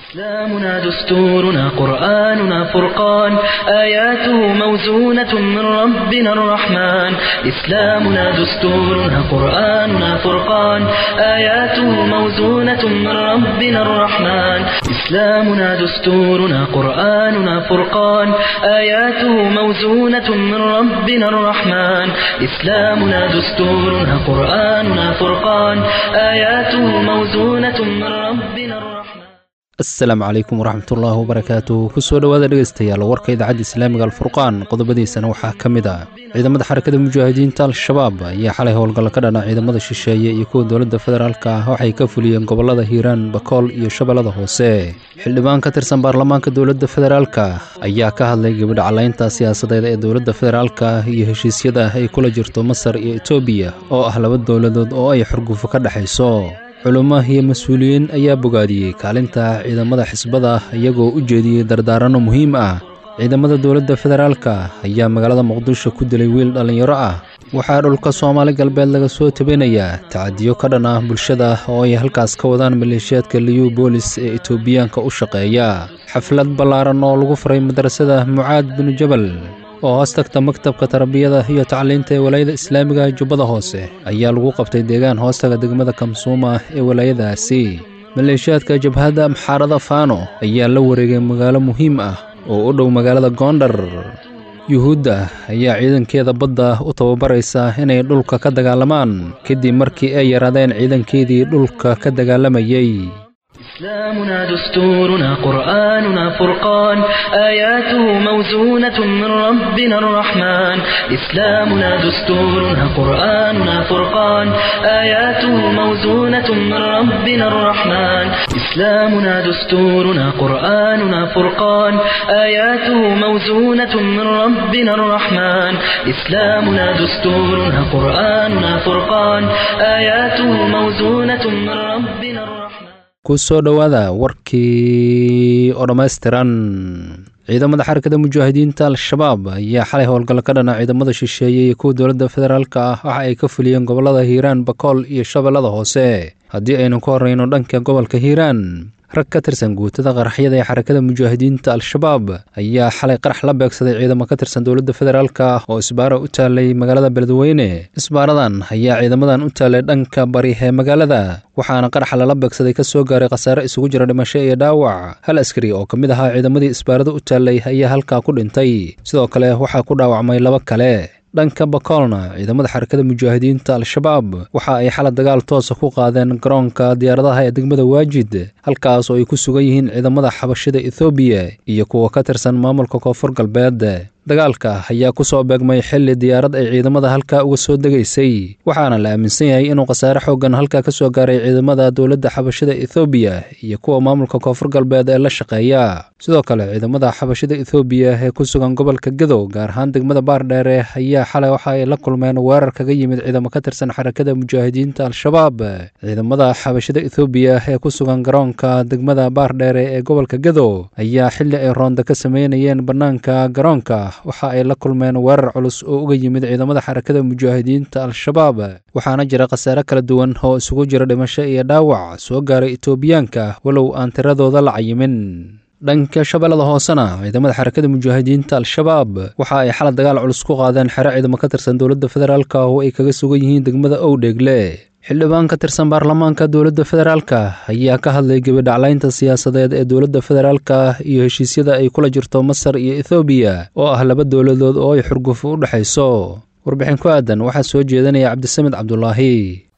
إسلامنا دستورنا قرآننا فرقان آياته موزونة من ربنا الرحمن إسلامنا دستورنا قرآننا فرقان آياته موزونة من ربنا الرحمن إسلامنا دستورنا قرآننا فرقان آياته موزونة من ربنا الرحمن إسلامنا دستورنا قرآننا فرقان آياته موزونة من ربنا الرحمن asalaamu calaykum waraxmatullaahi wabarakaatu kusoo dhowaada dhegeystayaal warka idaacadda islaamiga alfurqaan qodobadiisana waxaa ka mid ah ciidamada xarakada mujaahidiinta al-shabaab ayaa xalay howlgalla ka dhana ciidamada shisheeye iyo kuwa dowladda federaalka ah waxay ka fuliyeen gobollada hiiraan bakool iyo shabeellada hoose xildhibaan ka tirsan baarlamaanka dowladda federaalka ayaa ka hadlay gebadha calaynta siyaasadeed ee dowladda federaalka iyo heshiisyada ay kula jirto masar iyo etoobiya oo ah laba dowladood oo ay xurgufo ka dhexayso culummo iyo mas-uuliyiin ayaa bogaadiyey kaalinta ciidamada xisbada iyagoo u jeediyey dardaaranno muhiim ah ciidamada dowladda federaalka ayaa magaalada muqdisho ku dilay wiil dhallinyaro ah waxaa dhulka soomaali galbeed laga soo tabinayaa tacadiyo ka dhan ah bulshada oo ay halkaas ka wadaan maleeshiyaadka liyu boolis ee etoobiyaanka u shaqeeya xaflad ballaaran oo lagu furay madrasada mucaad binu jabal oo hoos tagta maktabka tarbiyada iyo tacliinta ee walaayada islaamiga jubbada hoose ayaa lagu qabtay deegaan hoostaga degmada kamsuuma ee walaayadaasi maleeshiyaadka jabhadda amxaarada faano ayaa la wareegay magaalo muhiim ah oo u dhow magaalada goondhar yuhuudda ayaa ciidankeeda badda u tababaraysa inay dhulka ka dagaalamaan kadib markii ay yaraadeen ciidankeedii dhulka ka dagaalamayey إسلامنا دستورنا قرآننا فرقان آياته موزونة من ربنا الرحمن إسلامنا دستورنا قرآننا فرقان آياته موزونة من ربنا الرحمن إسلامنا دستورنا قرآننا فرقان آياته موزونة من ربنا الرحمن إسلامنا dستورنا قرآننا فرقان آياته موزونة من ربنا الرحمن ku soo dhowaada warkii oo dhammaystiran ciidamada xarakada mujaahidiinta al-shabaab ayaa xalay howlgallo ka dhana ciidamada shisheeye iyo kuwa dowladda federaalka ah waxa ay ka fuliyeen gobollada hiiraan bakool iyo shabeellada hoose haddii aynu ka horreyno dhanka gobolka hiiraan rag ka tirsan guutada qaraxyada ee xarakada mujaahidiinta al-shabaab ayaa xalay qarax la beegsaday ciidamo ka tirsan dowladda federaalka oo isbaara u taalay magaalada beledweyne isbaaradan ayaa ciidamadan u taalay dhanka bari ee magaalada waxaana qaraxa lala beegsaday ka soo gaaray khasaare isugu jira dhimasho iyo dhaawac hal askari oo ka mid ahaa ciidamadii isbaarada u taalay ayaa halkaa ku dhintay sidoo kale waxaa ku dhaawacmay laba kale dhanka bakoolna ciidamada xarakada mujaahidiinta al-shabaab waxa ay xalad dagaal toosa ku qaadeen garoonka diyaaradaha ee degmada waajid halkaas oo ay ku sugan yihiin ciidamada xabashida ethoobiya iyo kuwa ka tirsan maamulka koonfur galbeed dagaalka ayaa ku soo beegmay xilli diyaarad ay ciidamada halkaa uga soo degaysay waxaana la aaminsan yahay inuu khasaare xooggan halkaa ka soo gaaray ciidamada dowladda xabashida ethoobiya iyo kuwa maamulka koonfur galbeed ee la shaqeeya sidoo kale ciidamada xabashida ethoobiya ee ku sugan gobolka gadow gaar ahaan degmada baardheere ayaa xalay waxa ay la kulmeen weerar kaga yimid ciidamo ka tirsan xarakada mujaahidiinta al-shabaab ciidamada xabashida ethoobiya ee ku sugan garoonka degmada baardheere ee gobolka gadow ayaa xilli ay roonda ka sameynayeen bannaanka garoonka waxa ay la kulmeen weerar culus oo uga yimid ciidamada xarakada mujaahidiinta al-shabaab waxaana jira khasaare kala duwan oo isugu jira dhimasho iyo dhaawac soo gaaray etoobiyaanka walow aan tiradooda la cayimin dhanka shabeellada hoosena ciidamada xarakada mujaahidiinta al-shabaab waxa ay xalad dagaal culus ku qaadeen xero ciidamo ka tirsan dowladda federaalka oo ay kaga sugan yihiin degmada owdheegle xildhibaan ka tirsan baarlamaanka dowladda federaalka ayaa ka hadlay gebidhaclaynta siyaasadeed ee dowladda federaalka iyo heshiisyada ay kula jirto masar iyo ethoobiya oo ah laba dowladood oo ay xurgufo u dhexayso warbixin ku aadan waxaa soo jeedanaya cabdisamed cabdulaahi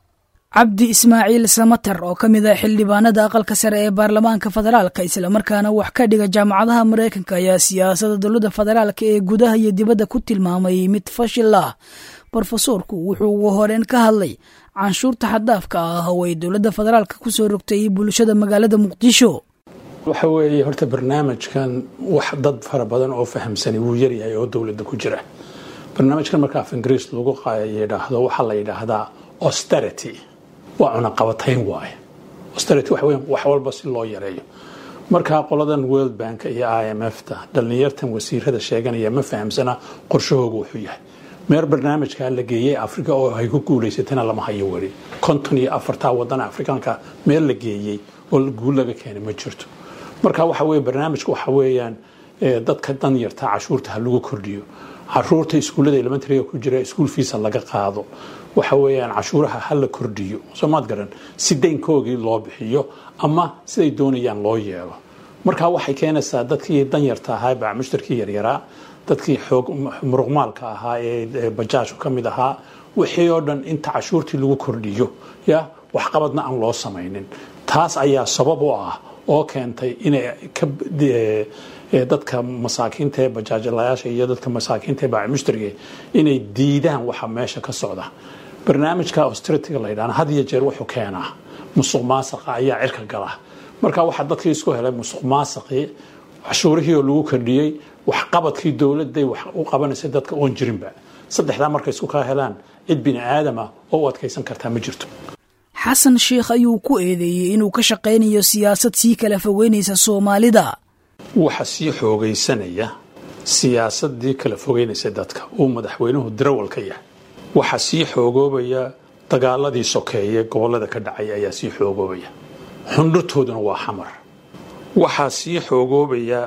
cabdi ismaaciil samater oo ka mid ah xildhibaanada aqalka sare ee baarlamaanka federaalka islamarkaana wax ka dhiga jaamacadaha maraykanka ayaa siyaasada dowladda federaalka ee gudaha iyo dibadda ku tilmaamay mid fashil ah brofesoorku wuxuu ugu horeyn ka hadlay canshuurta xaddaafka ah oo ay dowladda federaalka ku soo rogtay bulshada magaalada muqdisho waxa weeye horta barnaamijkan wax dad fara badan oo fahamsani wuu yaryahay oo dowladda ku jira barnaamijkan marka af ingiriis lagu yidhaahdo waxaa la yidhaahdaa austerity waa cunaqabatayn waaye austerity waxa weya wax walba si loo yareeyo markaa qoladan world bank iyo i m f ta dhallinyartan wasiirada sheeganaya ma fahamsana qorshahooga wuxuu yahay meer barnaamijkaa la geeyey africa oo ay ku guulaysatana lama hayo weli konton iyo afartaa wadana afrikaanka meel la geeyey oo guul laga keenay ma jirto marka waxa weye barnaamijka waxa weeyaan dadka danyarta cashuurta ha lagu kordhiyo caruurta iskuullada elementariga ku jira iskuul fiisa laga qaado waxa weeyaan cashuuraha ha la kordhiyo soomaad garan si daynkoogii loo bixiyo ama siday doonayaan loo yeelo marka waxay keenaysaa dadkii danyarta ahaa baa mushtarkii yaryaraa dadkii xoog muruqmaalka ahaa ee bajaajku ka mid ahaa wixii oo dhan inta cashuurtii lagu kordhiyo ya waxqabadna aan loo samaynin taas ayaa sabab u ah oo keentay inay ka dadka masaakiinta ee bajaajlayaasha iyo dadka masaakiinta ee baacimushtarige inay diidaan waxa meesha ka socda barnaamijka austeritiga la yidhahna had iyo jeer wuxuu keenaa musuq maasaqa ayaa cirka gala marka waxaa dadkii isku helay musuq maasaqii cashuurihii oo lagu kordhiyey waxqabadkii dowladday wax u qabanaysay dadka oon jirinba saddexdaa markay isku kaa helaan cid bini aadama oo u adkaysan kartaa ma jirto xasan sheikh ayuu ku eedeeyey inuu ka shaqaynayo siyaasad sii kala fogeynaysa soomaalida waxa sii xoogaysanaya siyaasadii kala fogeynaysa dadka uu madaxweynuhu darawal ka yahay waxa sii xoogoobaya dagaaladii sokeeye gobollada ka dhacay ayaa sii xoogoobaya xundhurtooduna waa xamar waxaa sii xoogoobaya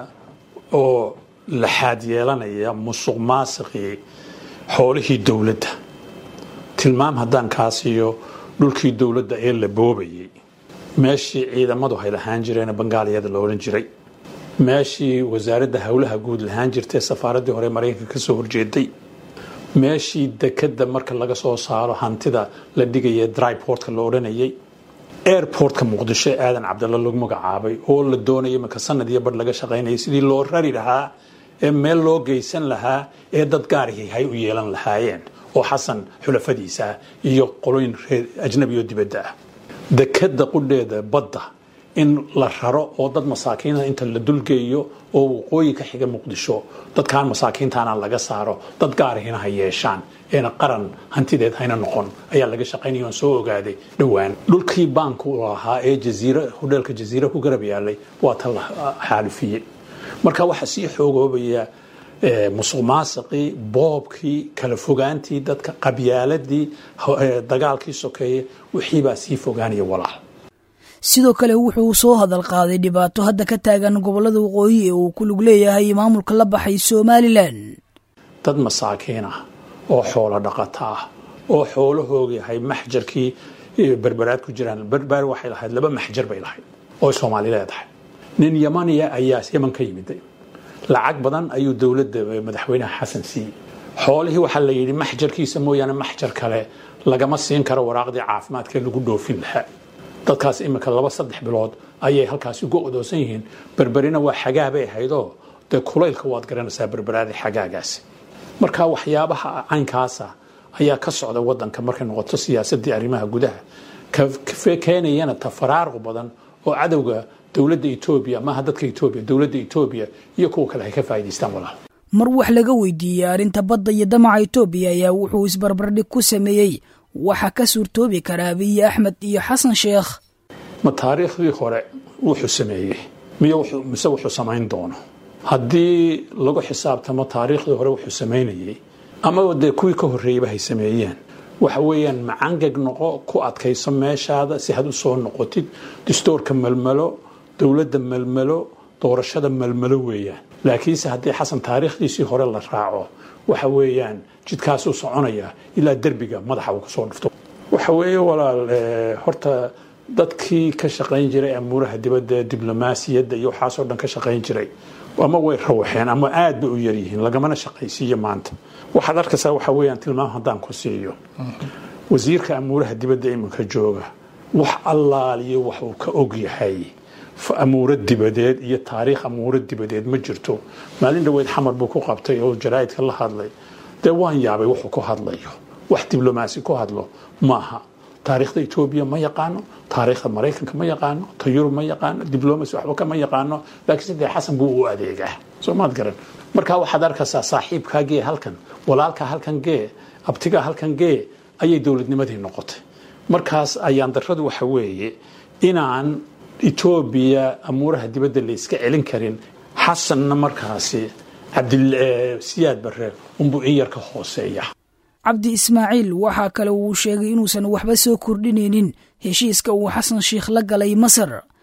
oo laxaad yeelanaya musuq maasiqii xoolihii dowladda tilmaam haddaan kaa siiyo dhulkii dowladda ee la boobayay meeshii ciidamadu hay lahaan jireen bangaaliyada la odhan jiray meeshii wasaaradda howlaha guud lahaan jirtay safaaraddii hore maraykanka ka soo horjeeday meeshii dekadda marka laga soo saaro hantida la dhigaya dryportka la odhanayay airportka muqdisho ee aadan cabdalla lagu magacaabay oo la doonaya marka sanad iyo badh laga shaqaynayay sidii loo rari lahaa ee meel loo geysan lahaa ee dad gaarihii hay u yeelan lahaayeen oo xasan xulafadiisa iyo qolooyin reer ajnabi oo dibadda ah dekadda qudheeda badda in la raro oo dad masaakiina inta la dulgeeyo oo waqooyi ka xiga muqdisho dadkaan masaakiintaana laga saaro dad gaarihina ha yeeshaan eena qaran hantideed hayna noqon ayaa laga shaqaynaya oon soo ogaaday dhowaan dhulkii baanku lahaa ee jaziira hodheelka jaziira ku garab yaalay waa ta la xaalifiyey marka waxaa sii xoogoobaya musuq maasiqii boobkii kala fogaantii dadka qabyaaladii dagaalkii sokeeye wixiibaa sii fogaanaya walaal sidoo kale wuxuu soo hadal qaaday dhibaato hadda ka taagan gobollada waqooyi ee uu ku lug leeyahay maamulka la baxay somalilan dad masaakiin ah oo xoolo dhaqata ah oo xoolahooga yahay maxjarkii berberaad ku jiraan berber waxay lahayd laba maxjar bay lahayd oo soomaali leedahay nin yamaniya ayaa yaman ka yimiday lacag badan ayuu dowladda madaxweynaha xasan siiyey xoolihii waxaa la yidhi maxjarkiisa mooyaane maxjar kale lagama siin karo waraaqdii caafimaadka lagu dhoofin lahaa dadkaas iminka laba saddex bilood ayay halkaasi uga odoosan yihiin berberina waa xagaa bay ahaydoo dee kulaylka waad garanaysaa berberaadii xagaagaasi marka waxyaabaha caynkaasa ayaa ka socda wadanka markay noqoto siyaasadii arrimaha gudaha keenayana tafaraaruq badan oo cadowga dowladda etoobiya maaha dadka etoobiya dowladda etoobiya iyo kuwa kale ay ka faa'idaystaan walaal mar wax laga weydiiyey arrinta badda iyo damaca etoobiya ayaa wuxuu isbarbardhig ku sameeyey waxa ka suurtoobi karaa abiyi axmed iyo xasan sheekh ma taariikhdii hore wuxuu sameeyey miy mise wuxuu samayn doono haddii lagu xisaabtamo taariikhdii hore wuxuu samaynayey amaba dee kuwii ka horreeyeyba hay sameeyeen waxa weeyaan macangeg noqo ku adkayso meeshaada si had u soo noqotid distoorka melmelo dowladda melmelo doorashada melmelo weeyaan laakiinse haddii xasan taariikhdiisii hore la raaco waxa weeyaan jidkaasuu soconaya ilaa derbiga madaxa uu kusoo dhufto waxa weeye walaal horta dadkii ka shaqayn jiray amuuraha dibadda diblomaasiyadda iyo waxaasoo dhan ka shaqayn jiray ama way rawaxeen ama aad bay u yaryihiin lagamana shaqaysiiyo maanta waxaad arkaysaa waxa weeyaan tilmaam haddaan ku siiyo wasiirka amuuraha dibadda iminka jooga wax allaaliyo wax uu ka og yahay amuuro dibadeed iyo taariikh amuuro dibadeed ma jirto maalin dhaweyd xamar buu ku qabtay oo jaraa'idka la hadlay dee waan yaabay wuxuu ku hadlayo wax diblomaasi ku hadlo maaha taariikhda etoobiya ma yaqaano taariikhda maraykanka ma yaqaano ta yurub ma yaqaano diblomacy waxba kama yaqaano laakiinse dee xasan buu u adeegaa soo maad garan marka waxaad arkaysaa saaxiibkaa gee halkan walaalkaa halkan gee abtigaa halkan gee ayay dowladnimadii noqotay markaas ayaan darradu waxa weeye inaan etoobiya amuuraha dibadda la iska celin karin xasanna markaasi cabdisiyaad barre unbuu in yar ka hooseeya cabdi ismaaciil waxaa kale uu sheegay inuusan waxba soo kordhinaynin heshiiska uu xasan sheikh la galay masar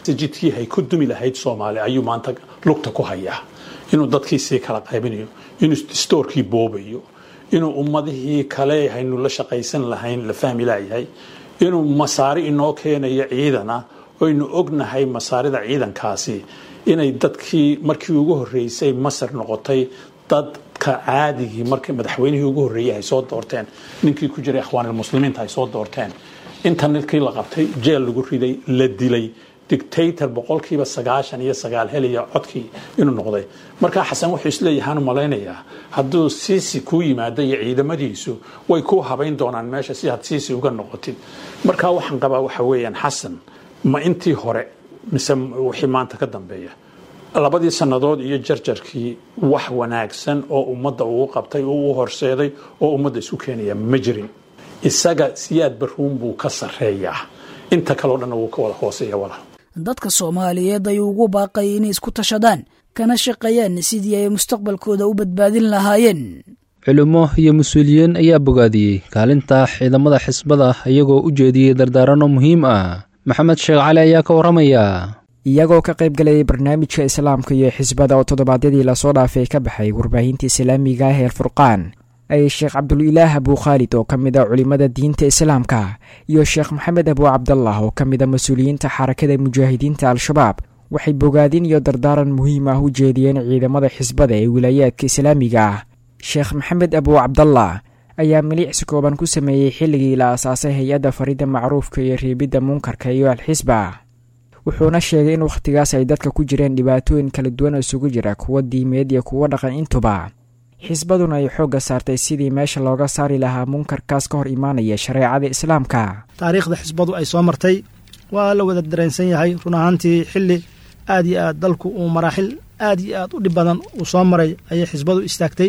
jidkii hay ku dumi lahayd soomaali ayuu maanta lugta ku hayaa inuu dadkii sii kala qaybinayo inuu stoorkii boobayo inuu ummadihii kale haynu la shaqaysan lahayn la fahmi laayahay inuu masaari inoo keenayo ciidana oynu ognahay masaarida ciidankaasi inay dadkii markii ugu horreysay masar noqotay dadka caadigii markii madaxweynihii ugu horreeyey ay soo doorteen ninkii ku jiray akhwaanilmuslimiinta ay soo doorteen internetkii la qabtay jeel lagu riday la dilay dictator boqolkiiba sagaashan iyo sagaal heliya codkii inuu noqday markaa xasan wuxuu isleeyahaan malaynayaa hadduu siisi kuu yimaado iyo ciidamadiisu way kuu habayn doonaan meesha si aad siisi uga noqotid markaa waxaan qabaa waxa weeyaan xasan ma intii hore mise wixii maanta ka dambeeya labadii sannadood iyo jarjarkii wax wanaagsan oo ummadda uu qabtay oo uu horseeday oo ummadda isu keenaya ma jirin isaga siyaad baruun buu ka sarreeyaa inta kaleo dhanna wuu ka wada hooseeya walaal dadka soomaaliyeed ayuu ugu baaqay inay isku tashadaan kana shaqeeyaan sidii ay mustaqbalkooda u badbaadin lahaayeen culimo iyo mas-uuliyiin ayaa bogaadiyey kaalinta ciidamada xisbada iyagoo u jeediyey dardaaranno muhiim ah maxamed sheekh cali ayaa ka warramaya iyagoo ka qayb galayay barnaamijka islaamka iyo xisbada oo toddobaadyadii lasoo dhaafay ka baxay warbaahinta islaamiga ah ee alfurqaan ayay sheekh cabdulilaah abuu khaalid oo ka mid a culimmada diinta islaamka iyo sheekh maxamed abuu cabdallah oo ka mid a mas-uuliyiinta xarakada mujaahidiinta al-shabaab waxay bogaadin iyo dardaaran muhiim ah u jeediyeen ciidamada xisbada ee wilaayaadka islaamiga ah sheekh maxamed abuu cabdallah ayaa miliicsi kooban ku sameeyey xilligii la asaasay hay-adda faridda macruufka iyo reebidda munkarka iyo al-xisba wuxuuna sheegay in wakhtigaas ay dadka ku jireen dhibaatooyin kala duwan oo isugu jira kuwa diimeed iyo kuwo dhaqan intuba xisbaduna ay xoogga saartay sidii meesha looga saari lahaa munkarkaas ka hor imaanaya shareecada islaamka taariikhda xisbadu ay soo martay waa la wada dareensan yahay run ahaantii xilli aad iyo aad dalku uu maraaxil aad iyo aad u dhib badan uu soo maray ayay xisbadu istaagtay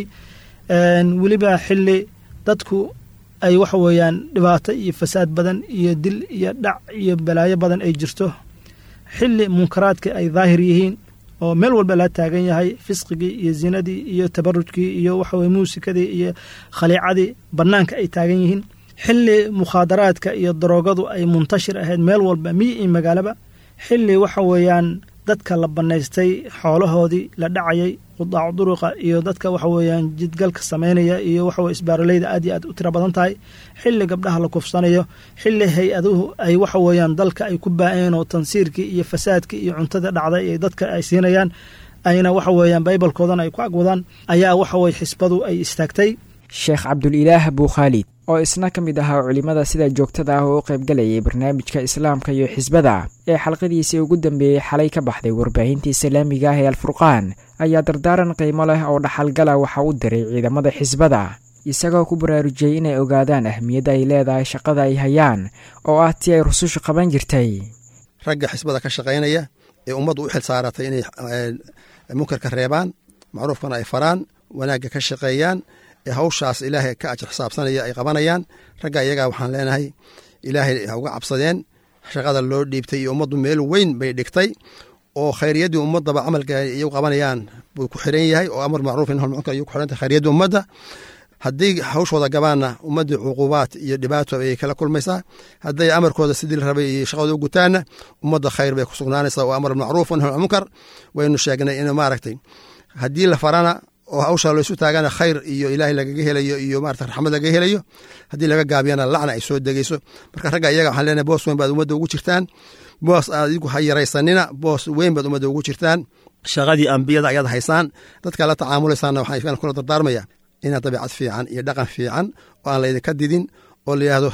weliba xilli dadku ay waxa weeyaan dhibaato iyo fasaad badan iyo dil iyo dhac iyo balaayo badan ay jirto xilli munkaraadka ay daahir yihiin oo meel walba la taagan yahay fisqigii iyo zinadii iyo tabarujkii iyo waxaweye muusikadii iyo khaliicadii bannaanka ay taagan yihiin xilli mukhaadaraadka iyo daroogadu ay muntashir ahayd meel walba miyi iyo magaalaba xilli waxa weeyaan dadka la bannaystay xoolahoodii la dhacayay qudaacu duruqa iyo dadka waxa weeyaan jidgalka samaynaya iyo waxaweye isbaaroleyda aad iyo aad u tiro badan tahay xilli gabdhaha la kufsanayo xilli hay-aduhu ay waxa weeyaan dalka ay ku baa-een oo tansiirkii iyo fasaadkii iyo cuntada dhacday ee dadka ay siinayaan ayna waxa weeyaan baybalkoodana ay ku agwadaan ayaa waxa weye xisbadu ay istaagtay sheekh cabdulilaah abuu khaalid oo isna ka mid ahaa culimmada sida joogtada ah oo u qaybgalayay barnaamijka islaamka iyo xisbada ee xalqadiisii ugu dambeeyey xalay ka baxday warbaahinta islaamiga ah ee alfurqaan ayaa dardaaran qiimo leh oo dhaxalgala waxa u diray ciidamada xisbada isagoo ku baraarujiyey inay ogaadaan ahmiyadda ay leedahay shaqada ay hayaan oo ah tii ay rusushu qaban jirtay ragga xisbada ka shaqaynaya ee ummaddu u xil saaratay inay munkarka reebaan macruufkana ay faraan wanaagga ka shaqeeyaan ee hawshaas ilaahay ka ajir xisaabsanaya ay qabanayaan ragga iyagaa waxaan leenahay ilaahay ha uga cabsadeen shaqada loo dhiibtay iyo ummaddu meel weyn bay dhigtay oo khayriyaddii ummaddaba camalka iyagu qabanayaan buu ku xiran yahay oo amar macruuf in munkar iyu ku xirantay khayriyaddii ummadda haddii hawshooda gabaanna ummaddii cuqubaad iyo dhibaato ayay kala kulmaysaa hadday amarkooda sidii la rabay iyo shaqadooda u gutaanna ummadda khayr bay ku sugnaanaysaa oo amar macruuf nahy munkar waynu sheegnay in maaragtay haddii la farana oo hawsha laysu taagana khayr iyo ilaahay lagaga helayo iyo marata raxmad lagaga helayo haddii laga gaabiyana lacna ay soo degeyso marka ragga iyaga waxaan leenahay boos weyn baad ummadda ugu jirtaan boos adigu ha yaraysanina boos weyn baad ummadda ugu jirtaan shaqadii ambiyada ayaad haysaan dadka la tacaamulaysaana waxaan kula dardaarmaya inaad dabiicad fiican iyo dhaqan fiican oo aan laydinka didin oo layihahdo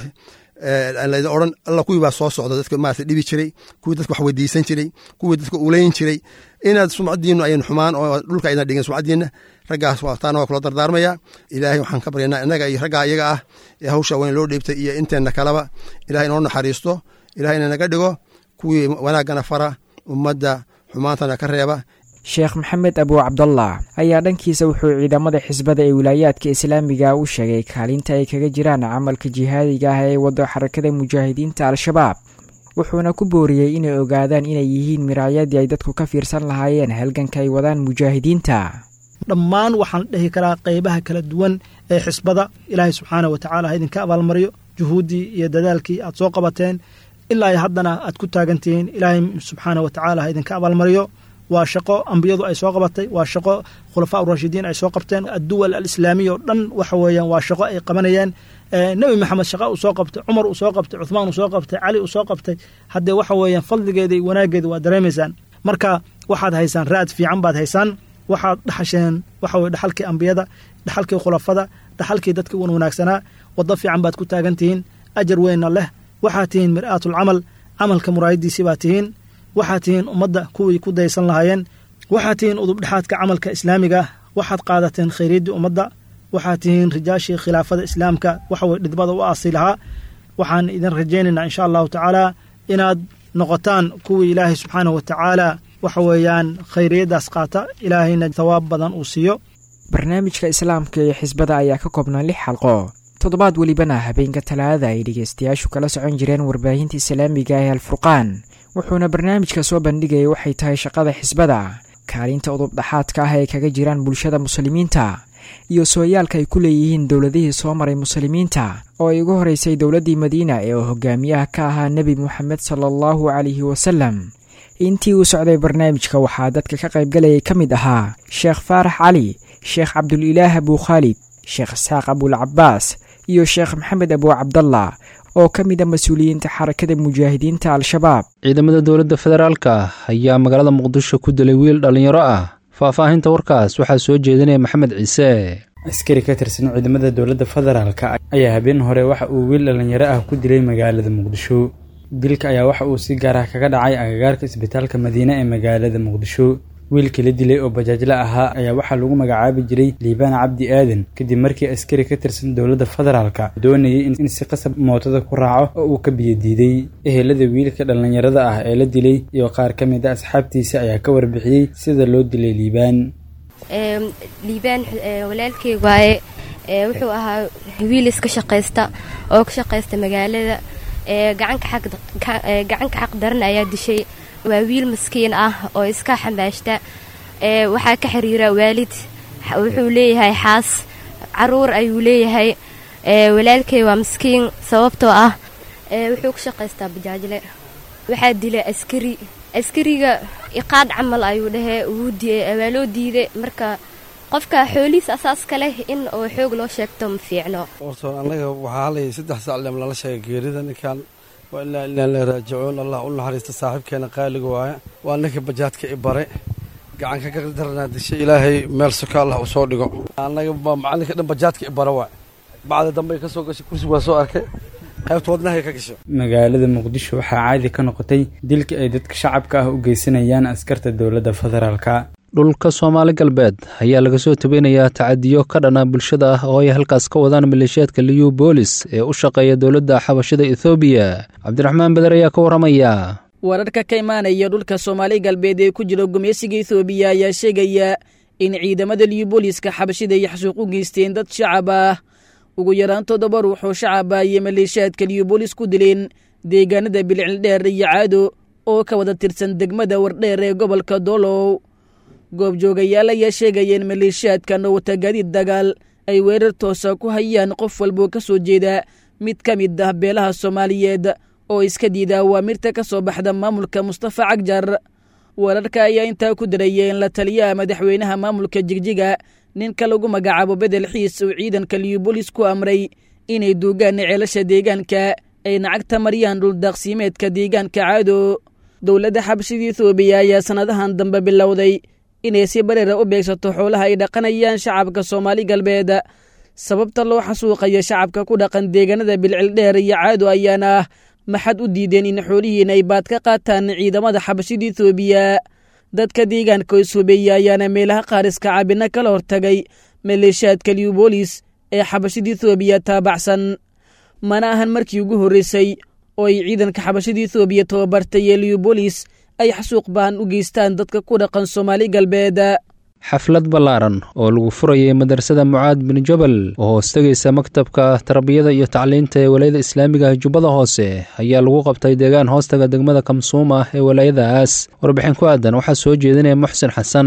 laydin odhan alla kuwii baa soo socda dadka maarata dhibi jiray kuwii dadka wax weydiisan jiray kuwii dadka ulayn jiray inaad sumcadiinu ayan xumaan oo dhulka aydan dhigin sumcadiina raggaas taana waa kula dardaarmaya ilaahay waxaan ka baryanaa innaga iyo raggaa iyaga ah ee hawsha weyn loo dhiibtay iyo inteenna kaleba ilahay inoo naxariisto ilahayna naga dhigo kuwii wanaaggana fara ummadda xumaantana ka reeba sheekh maxamed abuu cabdallah ayaa dhankiisa wuxuu ciidamada xisbada ee wilaayaadka islaamiga u sheegay kaalinta ay kaga jiraan camalka jihaadiga ah ee wado xarakada mujaahidiinta al-shabaab wuxuuna ku booriyey inay ogaadaan inay yihiin miraayadii ay dadku ka fiirsan lahaayeen halganka ay wadaan mujaahidiinta dhammaan waxaan dhehi karaa qeybaha kala duwan ee xisbada ilaahay subxaana wa tacala ha idinka abaalmariyo juhuuddii iyo dadaalkii aad soo qabateen ilaa haddana aad ku taagantihiin ilaahay subxaana wa tacaala ha idinka abaalmariyo waa shaqo ambiyadu ay soo qabatay waa shaqo khulafaa urashidiin ay soo qabteen adduwal alislaamiya oo dhan waxa weeyaan waa shaqo ay qabanayeen nebi maxamed shaqa uu soo qabtay cumar uu soo qabtay cuthmaan uu soo qabtay cali uu soo qabtay haddee waxa weeyaan fadligeeda iyo wanaaggeeda waa dareemaysaan marka waxaad haysaan raad fiican baad haysaan waxaad dhaxasheen waxa weye dhaxalkii ambiyada dhaxalkii khulafada dhaxalkii dadkii wan wanaagsanaa waddo fiican baad ku taagan tihiin ajar weynna leh waxaad tihiin mir'aatul camal camalka muraayadiisii baad tihiin waxaad tihiin ummadda kuwii ku daysan lahaayeen waxaad tihiin udubdhexaadka camalka islaamiga ah waxaad qaadateen khayriyaddii ummadda waxaad tihiin rijaashii khilaafada islaamka waxaweye dhidbada u aasi lahaa waxaan idin rajaynaynaa insha allahu tacaala inaad noqotaan kuwii ilaahay subxaanahu wa tacaala waxa weeyaan khayriyaddaas qaata ilaahayna tawaab badan uu siiyo barnaamijka islaamka iyo xisbada ayaa ka koobnaa lix xalqo toddobaad welibana habeenka talaadada ay dhegeystayaashu kala socon jireen warbaahinta islaamiga ee alfurqaan wuxuuna barnaamijka soo bandhigayay waxay tahay shaqada xisbada kaalinta udubdhaxaadka ah ay kaga jiraan bulshada muslimiinta iyo sooyaalka ay ku leeyihiin dowladihii soo maray muslimiinta oo ay ugu horeysay dowladdii madiina ee uu hogaamiyaha ka ahaa nebi moxamed sala allahu calayhi wasalam intii uu socday barnaamijka waxaa dadka ka qaybgalayay ka mid ahaa sheekh faarax cali sheekh cabdulilaah abuu khaalid sheekh isxaaq abulcabaas iyo sheekh maxamed abuu cabdallah oo ka mid a mas-uuliyiinta xarakada mujaahidiinta al-shabaab ciidamada dowladda federaalka ayaa magaalada muqdisho ku dilay wiil dhallinyaro ah faahfaahinta warkaas waxaa soo jeedinaya maxamed ciise askari ka tirsan ciidamada dowladda federaalka ayaa habeen hore waxa uu wiil dhallinyaro ah ku dilay magaalada muqdisho dilka ayaa waxa uu si gaar ah kaga dhacay agagaarka isbitaalka madiine ee magaalada muqdisho wiilkii la dilay oo bajaajla ahaa ayaa waxaa lagu magacaabi jiray liibaan cabdi aadan kadib markii askari ka tirsan dowladda federaalka doonayay in si qasab mootada ku raaco oo uu ka biyodiiday ehelada wiilka dhallinyarada ah ee la dilay iyo qaar ka mid a asxaabtiisa ayaa ka warbixiyey sida loo dilay liibaan liibaan walaalkey waaye wuxuu ahaa wiil iska shaqaysta oo ka shaqaysta magaalada gacanka xaq daran ayaa dishay waa wiil maskiin ah oo iska xambaashta waxaa ka xiriira waalid wuxuu leeyahay xaas caruur ayuu leeyahay walaalkey waa maskiin sababtoo ah wuxuu ka shaqaystaa bajaajle waxaa dilay askari askariga iqaad camal ayuu dhahee waa loo diiday marka qofka xoolihiis asaaska leh in oo xoog loo sheegto ma fiicno horta annaga waxaa halayay saddex saclem lala sheegay geerida ninkan waa ilaa ilaa la raajicuun allah u naxariista saaxiibkeena qaaliga waaye waa ninka bajaadka i bare gacanka ka daranaa dishay ilaahay meel soka allah u soo dhigo annaga macalinka dhan bajaadka i bare waay bacda dambe ka soo gashay kursi waa soo arkay qaybta wadnahay ka gashay magaalada muqdisho waxaa caadi ka noqotay dilka ay dadka shacabka ah u geysanayaan askarta dowladda federaalka dhulka soomaali galbeed ayaa laga soo tabeynayaa tacadiyo ka dhana bulshada ah oo ay halkaas ka wadaan maleeshiyaadka liyu boolis ee u shaqeeya dowladda xabashada ethoobiya cabdiraxmaan beder ayaa ka warramaya wararka ka imaanaya dhulka soomaali galbeed ee ku jira gumeysiga ethoobiya ayaa sheegaya in ciidamada liyu booliska xabashida ay xasuuq u geysteen dad shacab ah ugu yaraan toddoba ruux oo shacaba iyo maleeshiyaadka liyu boolis ku dileen deegaanada bilicildheer iyo caado oo ka wada tirsan degmada wardheer ee gobolka doolow goobjoogayaal ayaa sheegaya in maleeshiyaadkan oo wata gaadiid dagaal ay weerar toosa ku hayaan qof walboo ka soo jeeda mid ka mid ah beelaha soomaaliyeed oo iska diida awaamirta ka soo baxda maamulka mustafa cagjar wararka ayaa intaa ku daraya in la taliyaha madaxweynaha maamulka jigjiga ninka lagu magacaabo bedel xiis uu ciidanka liyubolis ku amray inay duugaan ceelasha deegaanka ay nacagta mariyaan dhuldaaqsiimeedka deegaanka caado dowladda xabashida ethoobiya ayaa sannadahan dambe bilowday inay si bareera u beegsato xoolaha ay dhaqanayaan shacabka soomaali galbeed sababta loo xasuuqayo shacabka ku dhaqan deegaanada bilcildheer iyo caado ayaana ah maxad u diideen in xoolihiin ay baad ka qaataan ciidamada xabashida ethoobiya dadka deegaanka ishubeeya ayaana meelaha qaariska cabina kala hortagay maleeshiyaadka liubolis ee xabashida ethoobiya taabacsan mana ahan markii ugu horreysay oo ay ciidanka xabashada ethoobiya tababartay ee liubolis ay xasuuq baan u geystaan dadka ku dhaqan soomaali galbeed xaflad ballaaran oo lagu furayay madrasada mucaad bin jabal oo hoostegaysa maktabka tarbiyada iyo tacliinta ee walaayada islaamiga jubbada hoose ayaa lagu qabtay deegaan hoostaga degmada kamsuuma ee walaayadaas warbixin ku aadan waxaa soo jeedinaya muxsin xasan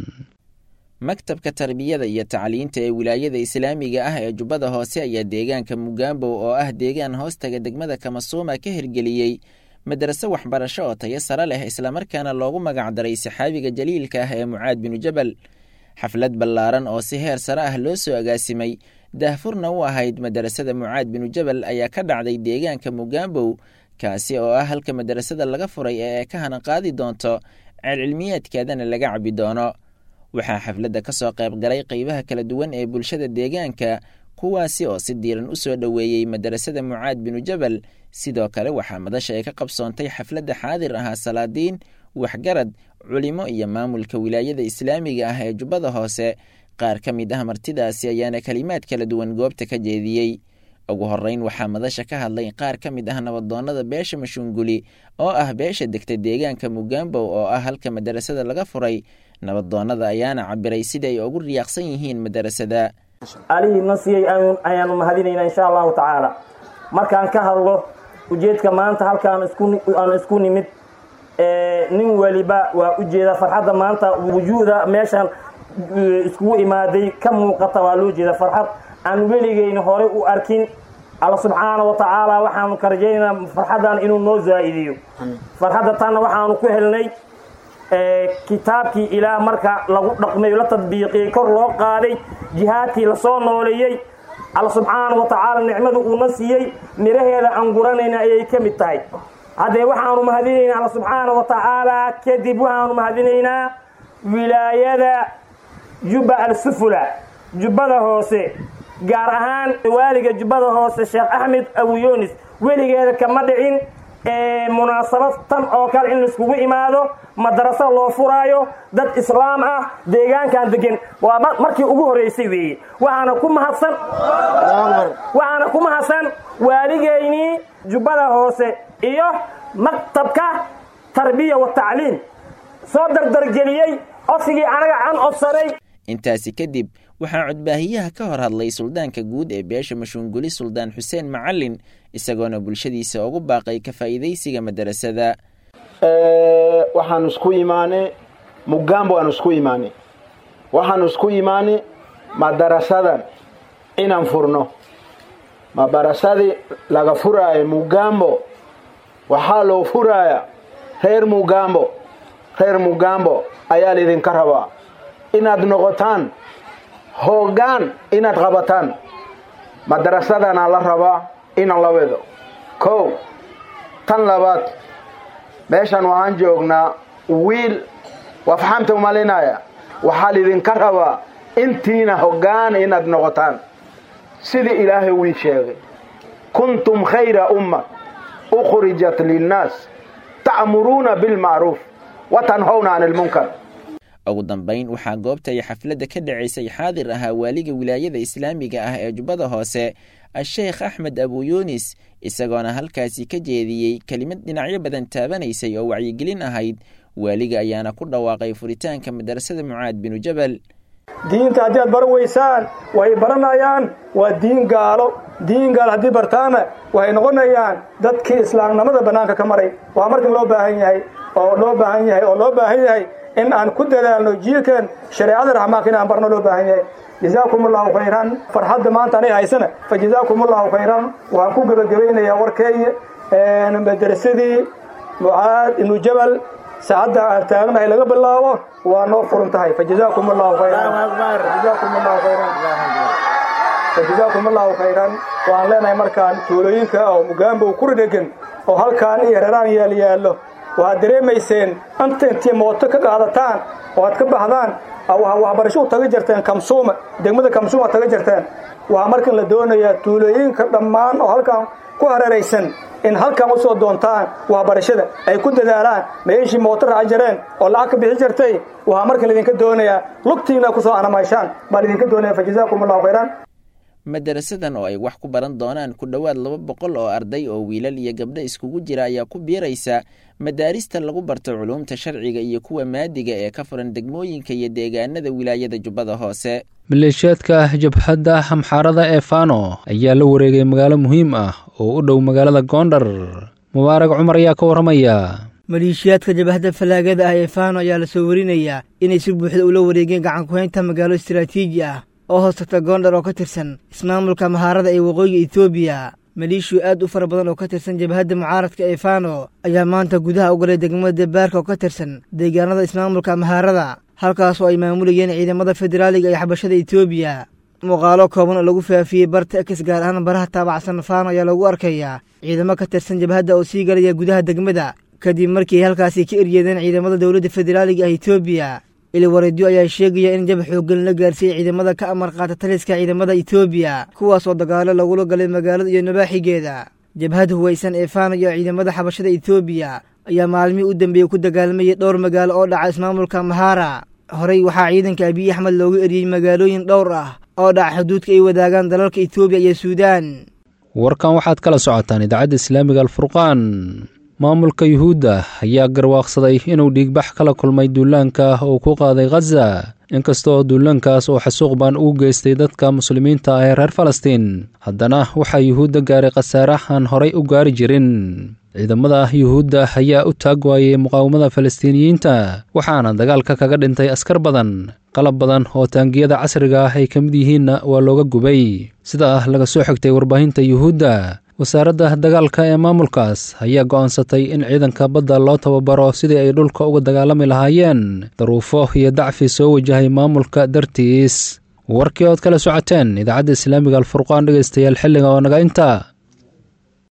maktabka tarbiyada iyo tacliinta ee wilaayada islaamiga ah ee jubbada hoose ayaa deegaanka mugaambow oo ah deegaan hoostaga degmada kamasuuma ka hirgeliyey madaraso waxbarasho oo tayo sare leh islamarkaana loogu magacdaray saxaabiga jaliilka ah ee mucaad binu jabal xaflad ballaaran oo si heer sare ah loo soo agaasimay daahfurna u ahayd madarasada mucaad binu jabal ayaa ka dhacday deegaanka mugaambow kaasi oo ah halka madarasada laga furay ee ay ka hana qaadi doonto ceelcilmiyeedkeedana laga cabi doono waxaa xafladda ka soo qayb galay qeybaha kala duwan ee bulshada deegaanka kuwaasi oo si diiran u soo dhoweeyey madarasada mucaad binu jabal sidoo kale waxaa madasha ay ka qabsoontay xafladda xaadir ahaa salaadiin waxgarad culimo iyo maamulka wilaayada islaamiga ah ee jubbada hoose qaar ka mid ah martidaasi ayaana kelimaad kala duwan goobta ka jeediyey ugu horreyn waxaa madasha ka hadlay qaar ka mid ah nabadoonnada beesha mashuunguli oo ah beesha degta deegaanka mugaambow oo ah halka madarasada laga furay nabadoonnada ayaana cabiray sida ay ugu riyaaqsan yihiin madarasada alihii na siiyey ayaanu mahadinaynaa insha allahu tacaala markaan ka hadlo ujeedka maanta halkaan aan isku nimid nin weliba waa ujeeda farxadda maanta wujuuda meeshan iskugu imaaday ka muuqata waa loo jeeda farxad aan weligeyna horey u arkin alla subxaana wa tacaala waxaanu ka rajaynaynaa farxaddan inuu noo zaa'idiyo farxadda tanna waxaanu ku helnay kitaabkii ilaah marka lagu dhaqmay la tadbiiqiyey kor loo qaaday jihaadkii lasoo nooleeyey alla subxaana wa tacaala nicmadu uuna siiyey miraheeda aan guranayna ayay ka mid tahay haddee waxaanu mahadinaynaa alla subxaana wa tacaala kadib waxaanu mahadinaynaa wilaayada jubba al-sufula jubbada hoose gaar ahaan waaliga jubbada hoose sheekh axmed abuyunis weligeeda kama dhicin munaasabad tan oo kale in laiskugu imaado madaraso loo furaayo dad islaam ah deegaankan degan waa markii ugu horeysay weeye waxaana ku mahadsan waxaana ku mahadsan waaligeynii jubbada hoose iyo maktabka tarbiya wa tacliim soo dardargeliyey codsigii anaga aan codsanay intaasi kadib waxaa codbaahiyaha ka hor hadlay suldaanka guud ee beesha mashuunguli suldaan xuseen macalin isagoona bulshadiisa ugu baaqay ka faa'iidaysiga madarasada waxaanu isku imaanay mugambo aanu isku imaanay waxaanu isku imaanay madarasadan inaan furno madarasadii laga furaayo mugambo waxaa loo furaaya reer mugambo reer mugambo ayaa laydinka rabaa inaad noqotaan hoggaan inaad qabataan madarasadana la rabaa inaan la wedo kow tan labaad meeshan waxaan joognaa wiil waa faxamta umalinaya waxaa laydinka rabaa intiina hoggaan inaad noqotaan sidii ilaahay wii sheegay kuntum khayra umma ukhrijat linnaas ta'muruuna bilmacruuf wa tanhawna can ilmunkar ugu dambayn waxaa goobta ay xafladda ka dhacaysay xaadir ahaa waaliga wilaayada islaamiga ah ee jubbada hoose a-sheekh axmed abuyunis isagoona halkaasi ka jeediyey kelimad dhinacyo badan taabanaysay oo wacyigelin ahayd waaliga ayaana ku dhawaaqay furitaanka madarasada mucaad binu jabal diinta haddii aad baran weysaan way baranayaan waa diin gaalo diin gaalo haddii bartaana waxay noqonayaan dadkii islaamnimada bannaanka ka maray waa markan loo baahan yahay oo loo baahan yahay oo loo baahan yahay in aan ku dadaalno jiilkan shareecada raxmaanka in aan barno loo baahan yahay jazaakum allahu khayran farxadda maanta anay haysana fa jazaakum allahu khayran waxaan ku gebagabaynayaa warkeeya madarasadii mucaad ibnu jabal saacadda aan taagnahay laga bilaabo waa noo furan tahay fa jazaakum allahu khayran jazaakum allahu khayran fa jazaakum allahu khayran waxaan leenahay markaan tuulooyinka oo mugaambow ku dhegan oo halkaan iyo reeraan yaal yaallo waxaad dareemayseen anta intii mooto ka qaadataan oo aad ka baxdaan waxbarasho u taga jirteen kamsuuma degmada kamsuuma taga jirteen waxaa markan la doonayaa tuulooyinka dhammaan oo halkan ku hareeraysan in halkan u soo doontaan waxbarashada ay ku dadaalaan meeshii mooto raaci jireen oo lacag ka bixi jirtay waxaa markan laydinka doonayaa lugtiina ku soo anamayshaan baa laydinka doonaya fa jazaakum allahu khayran madarasadan oo ay wax ku baran doonaan ku dhowaad laba boqol oo arday oo wiilal iyo gabdho iskugu jira ayaa ku biiraysa madaarista lagu barto culuumta sharciga iyo kuwa maadiga ee ka furan degmooyinka iyo deegaanada wilaayada jubbada hoose maleeshiyaadka jabhadda xamxaarada ee fano ayaa la wareegay magaalo muhiim ah oo u dhow magaalada goondhar mubaarag cumar ayaa ka warramaya maleeshiyaadka jabhadda fallaagada ah ee fano ayaa la soo warinayaa inay si buuxda ula wareegeen gacankuhaynta magaalo istaraatiiji ah oo hoos tagta goondhar oo ka tirsan ismaamulka mahaarada ee waqooyiga etoobiya maleeshiyo aad u fara badan oo ka tirsan jabhadda mucaaradka ee fano ayaa maanta gudaha u galay degmada baarka oo ka tirsan deegaanada ismaamulka mahaarada halkaasoo ay maamulayeen ciidamada federaaliga ee xabashada etoobiya muuqaalo kooban oo lagu faafiyey barta ekis gaar ahaan baraha taabacsan fano ayaa lagu arkayaa ciidamo ka tirsan jabhadda oo sii galaya gudaha degmada kadib markii ay halkaasi ka eryeedeen ciidamada dowladda federaaliga ah etoobiya iliwareedyo ayaa sheegaya in jab xooggan la gaarsiiyey ciidamada ka amar qaata taliska ciidamada etoobiya kuwaasoo dagaalo lagula galay magaalada iyo nabaaxigeeda jabhad huwaysan ee fano iyo ciidamada xabashada etoobiya ayaa maalmihii u dambeeyey ku dagaalmayay dhowr magaalo oo dhaca ismaamulka mahara horey waxaa ciidanka abiy axmed loogu eriyey magaalooyin dhowr ah oo dhaca xuduudka ay wadaagaan dalalka etoobiya iyo suudaan warkan waxaad kala socotaan idaacadda islaamiga alfurqaan maamulka yuhuudda ayaa garwaaqsaday inuu dhiigbax kala kulmay duulaanka uu ku qaaday khaza inkastoo duulaankaas uu xasuuq baan ugu geystay dadka muslimiinta ah ee reer falastiin haddana waxaa yuhuudda gaaray khasaare aan horay u gaari jirin ciidamada yuhuudda ayaa u taag waayey muqaawamada falastiiniyiinta waxaana dagaalka kaga dhintay askar badan qalab badan oo taangiyada casriga ah ay ka mid yihiinna waa looga gubay sida ah laga soo xigtay warbaahinta yuhuudda wasaaradda dagaalka ee maamulkaas ayaa go'aansatay in ciidanka badda loo tababaro sidii ay dhulka uga dagaalami lahaayeen daruufo iyo dacfi soo wajahay maamulka dartiis warkii ood kala socoteen idaacadda islaamiga alfurqaan dhegaystayaal xilliga oo naga inta